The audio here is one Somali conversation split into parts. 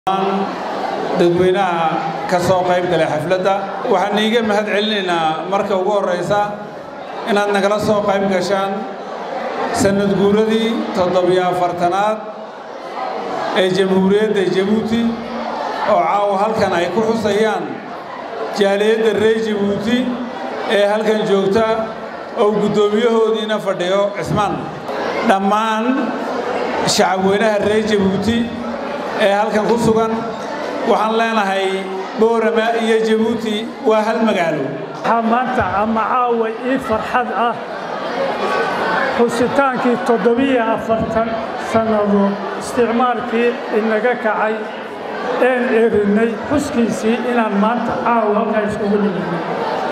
dadweynaha ka soo qayb galay xafladda waxaan iiga mahad celinaynaa marka ugu horraysa inaad nagala soo qayb gashaan sannad guuradii toddobiyo afartanaad ee jamhuuriyadda jabuuti oo caawa halkan ay ku xusayaan jaaliyadda reer jabuuti ee halkan joogta oo guddoomiyahoodiina fadhiyo cismaan dhammaan shacabweynaha reer jabuuti ee halkan ku sugan waxaan leenahay boorama iyo jabuuti waa hal magaalo waxaa maanta ama caawa ii farxad ah xusitaankii toddobiyo afartan sannadood isticmaalkii inaga kacay een erinay xuskiisii inaan maanta caawa halkaa iskugu niminay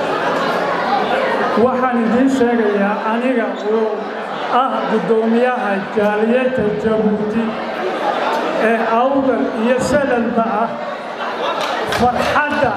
waxaan idiin sheegayaa aniga oo ah guddoomiyaha jaaliyadda jabuuti ee awdal iyo salalba ah farxadda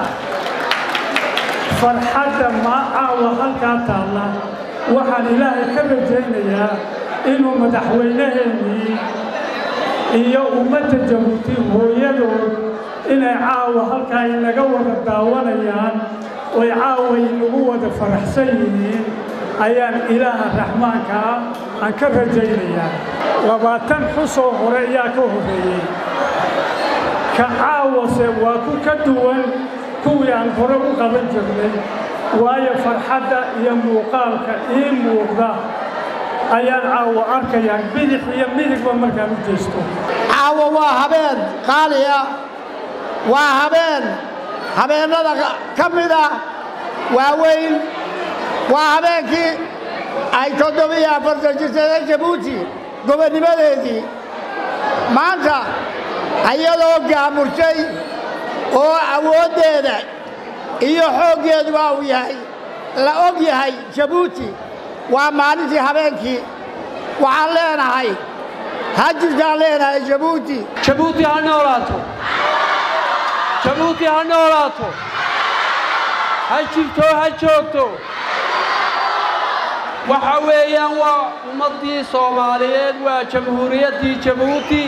farxadda maa caawa halkaa taalla waxaan ilaahay ka rajaynayaa inuu madaxweynaheennii iyo ummadda jabuuti hooyadood inay caawa halkaa inaga wada daawanayaan oy caawa inagu wada faraxsan yihiin ayaan ilaaha raxmaanka ah aan ka rajaynayaa labaatan xusoo hore ayaa ka horreeyey ka caawase waa ku ka duwan kuwii aan hore u qaban jirnay waayo farxadda iyo muuqaalka ii muuqda ayaan caawa arkayaa bidix iyo midigba markaan u jeesto caawa waa habeen qaali ah waa habeen habeennada ka mid ah waaweyn waa habeenkii ay toddobiyo afartan jirsadeen jabuuti gobonnimadeedii maanta iyadoo gaamurshay oo awooddeeda iyo xooggeeduba uu yahay la og yahay jabuuti waa maalintii habeenkii waxaan leenahay ha jirtaan leenahay jabuuti jabuuti ha noolaato jabuuti ha noolaato ha jirto ha joogto waxa weeyaan waa ummaddii soomaaliyeed waa jamhuuriyaddii jabuuti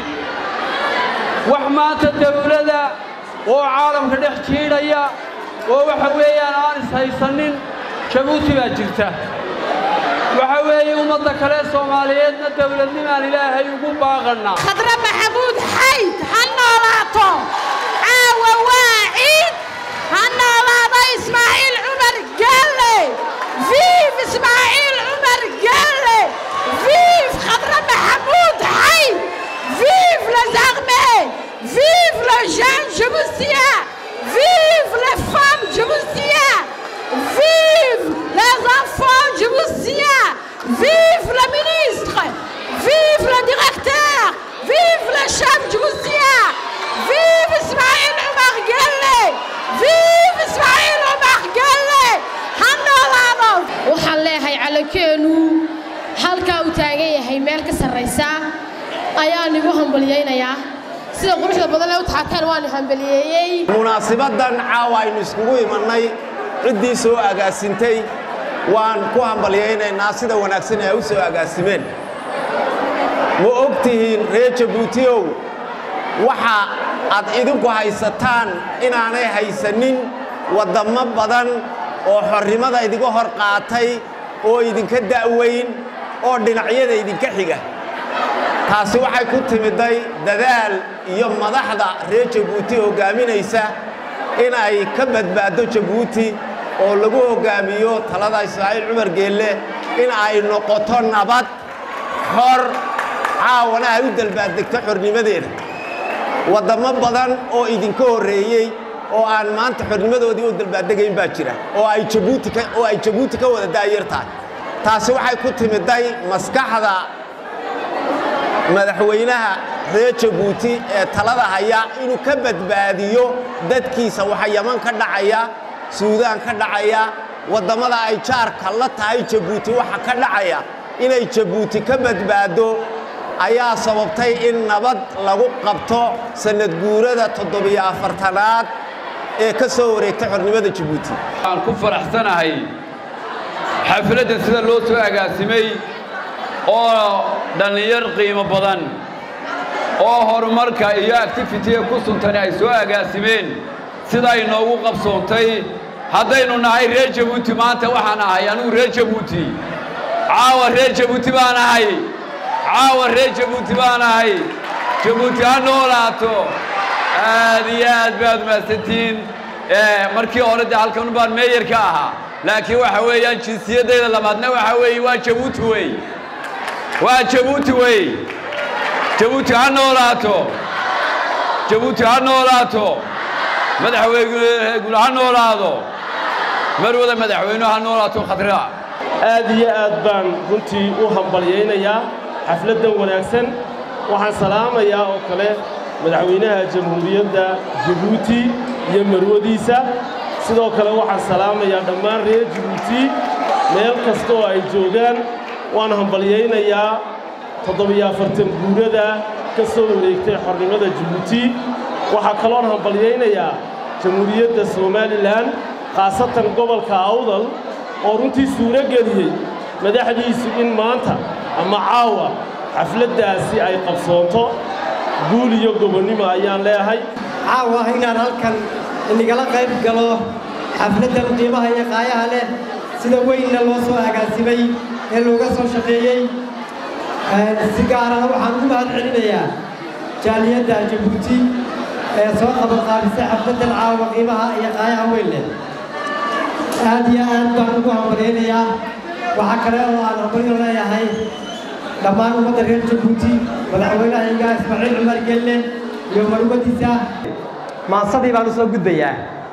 wax maanta dawladda oo caalamka dhex jiidhaya oo waxa weeyaan aan ishaysanin jabuuti baa jirta waxa weeye ummadda kale soomaaliyeedna dawladnimaan ilaahay ugu baaqannaa khadra maxamuud xayd ha noolaato caawa waa ciid ha noolaado ismaaciil cumar galle viif ismaaciil cumar galle viif khadra maxamuud xayd viif les armées vive le jeune jaboutien vive les femmes jaboutiens vive les enfants jaboutiens vive le ministre vive le directeur vive le chef jaboutien vive Ismaël Omar Guelleh vive Ismaël Omar Guelleh hanolaado waxaan leeyahay calankeenu halkaa uu taagan yahay meel ka sarraysa ayaan igu hambalyaynayaa sida quruxda badan ee u taxateen waan hambaliyeeyey munaasibaddan caawa aynu iskugu imannay ciddii soo agaasintay waan ku hambalyaynaynaa sida wanaagsan ee ay u soo agaasimeen ma og tihiin reer jabuutiyow waxa aad idinku haysataan inaanay haysanin waddammo badan oo xorrimada idinka hor qaatay oo idinka da'weyn oo dhinacyada idinka xiga taasi waxay ku timiday dadaal iyo madaxda reer jabuuti hoggaaminaysa in ay ka badbaaddo jabuuti oo lagu hoggaamiyo talada ismaaciil cumar geelle in ay noqoto nabad xor caawana ay u dalbaaddegto xornimadeeda waddammo badan oo idinka horreeyey oo aan maanta xornimadoodii u dalbaaddegayn baa jira oo ay jabuuti oo ay jabuuti ka wada daayar tahay taasi waxay ku timiday maskaxda madaxweynaha reer jabuuti ee talada haya inuu ka badbaadiyo dadkiisa waxa yaman ka dhacaya suudaan ka dhacaya waddamada ay jaarka la tahay jabuuti waxa ka dhacaya inay jabuuti ka badbaaddo ayaa sababtay in nabad lagu qabto sannad guurada toddobiyo afartanaad ee ka soo wareegtay xornimada jabuuti waxaan ku faraxsanahay xafladdan sida loo soo agaasimay oo dhallinyar qiimo badan oo horumarka iyo actifitiga ku suntani ay soo agaasimeen siday noogu qabsoontay haddaynu nahay reer jabuuti maanta waxaan ahay anugu reer jabuuti caawa reer jabuuti baan ahay caawa reer jabuuti baan ahay jabuuti ha noolaato aad iyo aad baad mahadsantihiin markii hore dee halkan baan meeyarka ahaa laakiin waxa weeyaan jinsiyaddayda labaadna waxa weeye waa jabuuti wey waa jabuuti wey jabuuti ha noolaato jabuuti ha noolaato madaxweyneguna ha noolaado marwada madaxweynuhu ha noolaato khadra aad iyo aad baan runtii u hambalyaynayaa xafladdan wanaagsan waxaan salaamayaa oo kale madaxweynaha jamhuuriyadda jabuuti iyo marwadiisa sidoo kale waxaan salaamayaa dhammaan reer jabuuti meel kasta oo ay joogaan waan hambalyaynayaa toddobiyo afartan guurada ka soo wareegtay xornimada jabuuti waxaa kaloon hambalyaynayaa jamhuuriyadda somalilan khaasatan gobolka awdal oo runtii suuro geliyey madaxdiisu in maanta ama caawa xafladdaasi ay qabsoonto guul iyo gobonnimo ayaan leehay caawa inaan halkan inagala qayb galo xafladdan qiimaha iyo qaayaha leh sida weynna loo soo agaasimay ee looga soo shaqeeyey si gaarana waxaan ugu mahad celinayaa jaaliyadda jabuuti ee soo qabanqaabisay xafladdan caawa qiimaha iyo qaayaha weyn leh aad iyo aad baan ugu hambalyaynayaa waxaa kale oo aan hambalyo leeyahay dhammaan ummadda reer jabuuti madaxweynahayga ismaaciil cumar gelle iyo marwadiisa maansadii baan u soo gudbayaa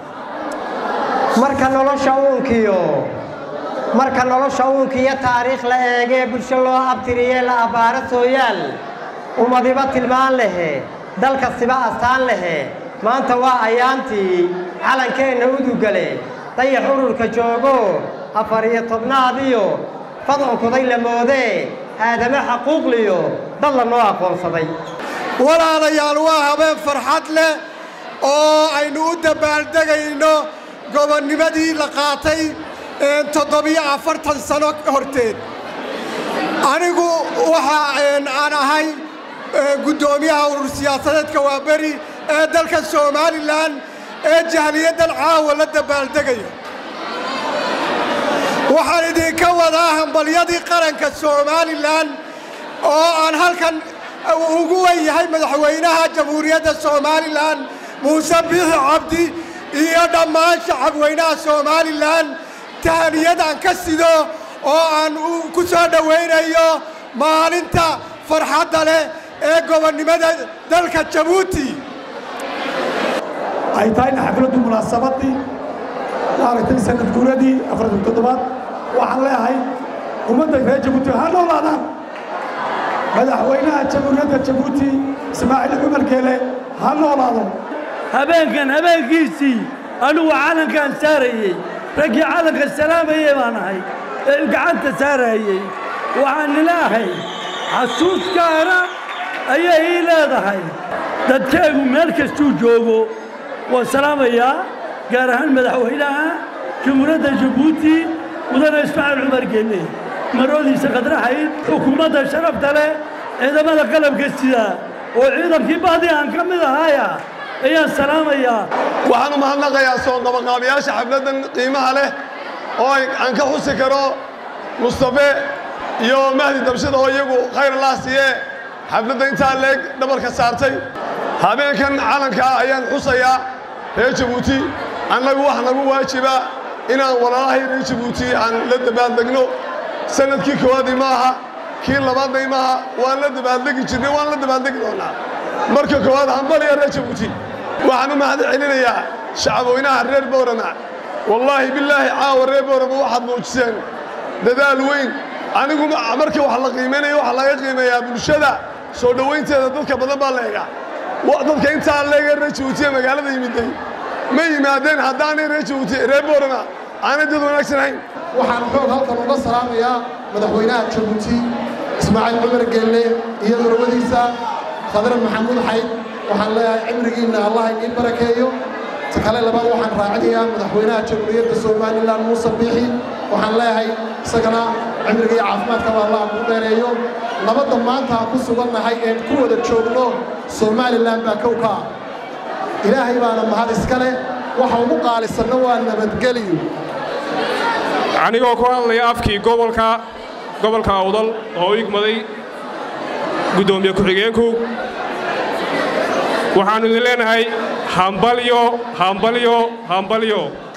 marka nolosha uunkiyo marka nolosha uunkiyo taariikh la eegee bulsho loo abtiriyee la abbaaro sooyaal ummadiba tilmaan lehe dalkastiba astaan lehe maanta waa ayaantii calankeenna udugale dayax ururka joogo afar iyo tobnaadiyo fadcunkuday la moodee aadame xaquuqliyo dad la noo aqoonsaday walaalayaal waa habeen farxad leh oo aynu u dabbaaldegayno gobonnimadii la qaatay toddobiyo afartan sano horteed anigu waxa aan ahay guddoomiyaha urur siyaasadeedka waaberi ee dalka somalilan ee jahliyaddan caawa la dabbaaldegaya waxaan idinka wadaa hambalyadii qaranka somalilan oo aan halkan ugu wen yahay madaxweynaha jamhuuriyadda somalilan muuse biixi cabdi iyo dhammaan shacabweynaha somalilan tahaniyadaan ka sido oo aan ku soo dhowaynayo maalinta farxadda leh ee gobonnimada dalka jabuuti ay tahayna xafladdu munaasabadii maaragtay sanad guuradii afartan toddobaad waxaan leeyahay ummadda reer jabuuti ha noolaadaan madaxweynaha jamhuuriyadda jabuuti ismaaciil cumar geele ha noolaado habeenkan habeenkiisii anugu calankaan saarayey raggii calanka salaamayey baan ahay ee gacanta saarayey waxaan ilaahay xasuus gaara ayay ii leedahay dadkeegu meel kastuu joogo waan salaamayaa gaar ahaan madaxweynaha jamhuuriyadda jabuuti mudane ismaaciil cumar geelle marodiisa khadraxayd xukuumadda sharafta leh ciidamada qalabka sida oo ciidankii baadi aan ka mid ahaaya ayaan salaamayaa waxaan u mahadnaqayaa soo qabaqaabayaasha xafladdan qiimaha leh oo aan ka xusi karo mustafe iyo mahdi dabshada oo iyagu khayr allah siiye xafladda intaa leeg dhabarka saartay habeenkan calankaa ayaan xusayaa reer jabuuti annagu wax nagu waajiba inaan walaalahay reer jabuuti aan la dabaaldegno sanadkii koowaadii ma aha kii labaadnay maaha waan la dabaaldegi jirnay waan la dabaaldegi doonnaa marka koowaad hambaliya reer jabuuti waxaan u mahad celinayaa shacabweynaha reer boorama wallaahi bilaahi caawa reer boorama waxaad muujiseen dadaal weyn anigu marka wax la qiimaynayo waxa laga qiimeeyaa bulshada soo dhowaynteeda dadka badan baa la egaa dadka intaa leega reer jabuuti ee magaalada yimiday ma yimaadeen haddaanay reer jabuuti reer boorama aanay dad wanaagsanahayn waxaan xoog halkan uga salaamayaa madaxweynaha jabuuti ismaaciil cumar geelle iyo marwadiisa khadre maxamuud xayd waxaan leeyahay cimrigiinna allah idiin barakeeyo ta kale labaad waxaan raacinayaa madaxweynaha jamhuuriyadda somalilan muuse biixi waxaan leeyahay isagana cimriga iyo caafimaadkaba allah kuu dheereeyo nabadda maanta aan ku sugannahay een ku wada joogno somalilan baa kow ka ah ilaahay baana mahad iska leh waxa ugu qaalisanna waa nabadgelyo anigoo ku hadlaya afkii gobolka gobolka awdal oo u igmaday guddoomiye ku-xigeenku waxaannu idin leenahay hambalyo hambalyo hambalyo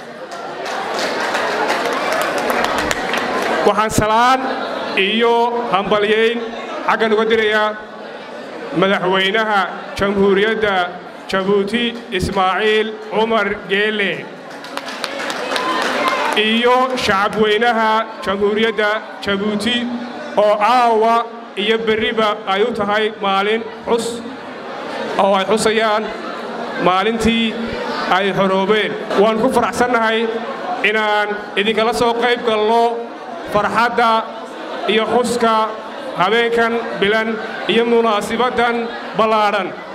waxaan salaan iyo hambalyayn xaggan uga dirayaa madaxweynaha jamhuuriyadda jabuuti ismaaciil cumar geele iyo shacabweynaha jamhuuriyadda jabuuti oo caawa iyo berriba ay u tahay maalin xus oo ay xusayaan maalintii ay xoroobeen waan ku faraxsannahay inaan idinkala soo qayb galno farxadda iyo xuska habeenkan bilan iyo munaasibaddan ballaadhan